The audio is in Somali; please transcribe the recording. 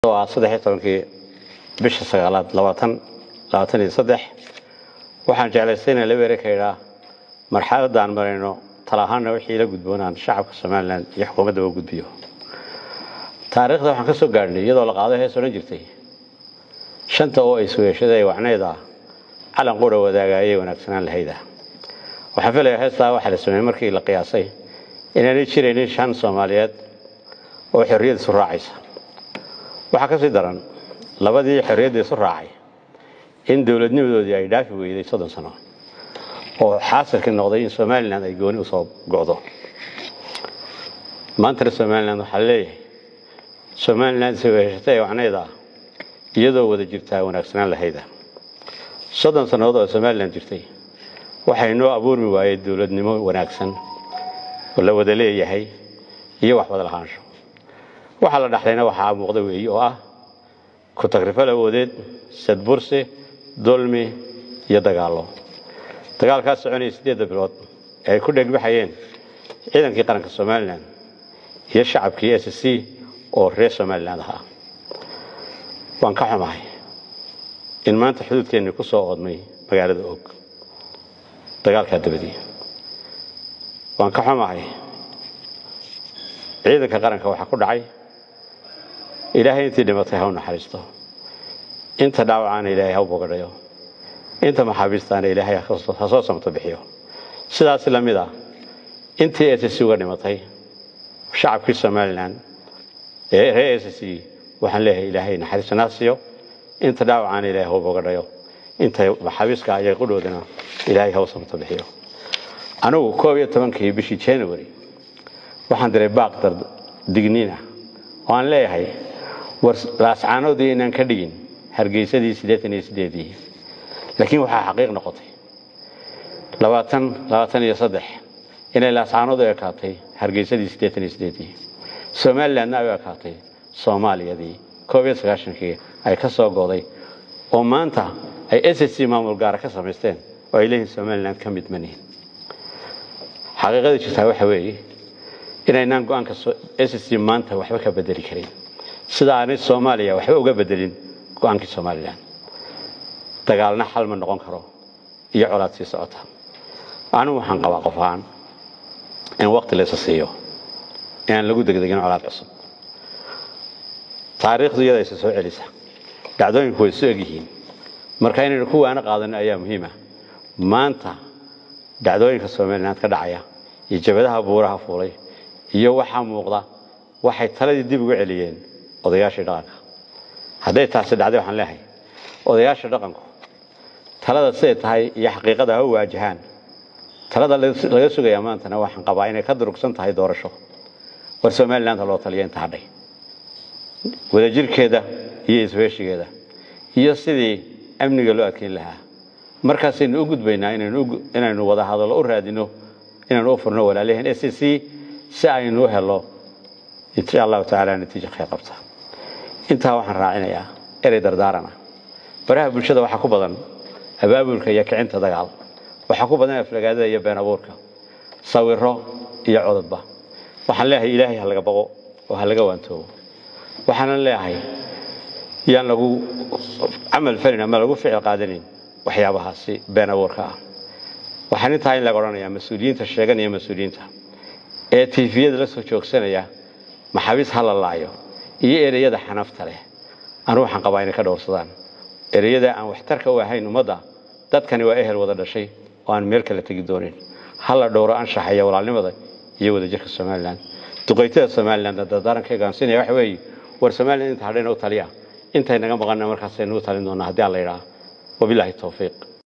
waa saddex iyo tobankii bisha sagaalaad labaatan labaatan iyo saddex waxaan jeclaystay inaan la weere ka idhaa marxaladda aan marayno tala ahaanna wixii la gudboonaan shacabka somalilan iyo xukuumadda u gudbiyo taariikhda waxaan ka soo gaadhnay iyadoo la qaado hees odhan jirtay shanta oo ay sugeeshada ee wacneyd ah calan qura wadaaga ayay wanaagsanaan lahayda waxaan filayaa heestaa waxaa la sameeyey markii la qiyaasay inaanay jiraynin shan soomaaliyeed oo xorriyad isu raacaysa waxaa ka sii daran labadii xorriyadda isu raacay in dowladnimadoodii ay dhaafi weyday soddon sano oo xaasilkii noqday in somalilan ay gooni usoo go'do maantana somalilan waxaa leeyahay somalilan saweheshata ee wacnayda iyadoo wada jirtaa wanaagsanaan lahayda soddon sannadood oo somalilan jirtay waxay noo abuurmi waayey dowladnimo wanaagsan oo la wada leeyahay iyo wax wada lahaansho waxaa la dhaxlayna waxaa muuqda weeyi oo ah ku tagrifal awoodeed sadbursi dulmi iyo dagaallo dagaalkaas soconaya siddeedda bilood ee ay ku dhegbaxayeen ciidankii qaranka somalilan iyo shacabkii s c oo reer somalilan ahaa waan ka xumahay in maanta xuduudkeennii ku soo oodmay magaalada og dagaalkaa dabadii waan ka xumahay ciidanka qaranka waxaa ku dhacay ilaahay intii dhimatay ha u naxariisto inta dhaawacaana ilaahay ha u bogadhayo inta maxaabiistaana ilaahay ha soo samto bixiyo sidaas la mid ah intii s c uga dhimatay shacabkii somalilan ee reer s c waxaan leeyahay ilaahay naxariistanaa siiyo inta dhaawacaana ilaahay ha u bogadhayo inta maxaabiiska ayay qudhoodana ilaahay ha u samto bixiyo anigu koob iyo tobankii bishii january waxaan diray baaq dar digniin ah oo aan leeyahay war laascaanoodii inaan ka dhigin hargeysadii siddeetan iyo siddeedii laakiin waxaa xaqiiq noqotay labaatan labaatan iyo saddex inay laascaanoodu ekaatay hargeysadii siddeetan iyo siddeedii somalilandna ay u ekaatay soomaaliyadii koob iyo sagaashankii ay ka soo go'day oo maanta ay s c maamul gaara ka samaysteen oo ay leeyihin somaliland ka mid manihin xaqiiqada jirtaa waxa weeye inaynaan go-aanka s c maanta waxba ka bedeli karin sida aanay soomaaliya waxba uga bedelin go-aankii somalilan dagaalna xal ma noqon karo iyo colaad sii socota anigu waxaan qabaa qof ahaan in waqti laysa siiyo inaan lagu degdegin colaad cusub taariikhdu iyada isa soo celisa dhacdooyinku way isu egyihiin marka inaynu ku waana qaadano ayaa muhiima maanta dhacdooyinka somaliland ka dhacaya iyo jabadaha buuraha fuulay iyo waxaa muuqda waxay taladii dib uga celiyeen odayaashii dhaqanka hadday taasi dhacday waxaan leehay odayaasha dhaqanku talada siday tahay iyo xaqiiqada ha u waajahaan talada laga sugayaa maantana waxaan qabaa inay ka durugsan tahay doorasho war somalilandha loo taliya inta hadhay wadajirkeeda iyo isweeshigeeda iyo sidii amniga loo adkeyn lahaa markaasaynu u gudbaynaa inaynu wada hadallo u raadino inaynu u furno walaalyahan s c si aynu u helo insha allahu tacaala natiijo khayr qabta intaa waxaan raacinayaa erey dardaarana baraha bulshada waxaa ku badan abaabulka iyo kicinta dagaal waxaa ku badan aflagaadada iyo been abuurka sawiro iyo cododba waxaan leeyahay ilaahay ha laga baqo oo ha laga waantoobo waxaanan leeyahay yaan lagu camal falin ama lagu ficil qaadanin waxyaabahaasi been abuurka ah waxaan intaa in laga odhanayaa mas-uuliyiinta sheeganaya mas-uuliyiinta ee tiifiyada la soo joogsanaya maxaabiis ha la laayo iyo ereyada xanafta leh anu waxaan qabaa inay ka dhowrsadaan ereyada aan waxtarka u ahayn ummadda dadkani waa ehel wada dhashay oo aan meel kale tegi doonin ha la dhowro anshaxa iyo walaalnimada iyo wadajirka somalilan duqaytada somalilan dardaaranka gaansinaya waxa weeye war somalilan inta hadhayna u taliya intay naga maqana markaasaynu u talin doonaa haddii aan la yidhaha wabilaahi towfiiq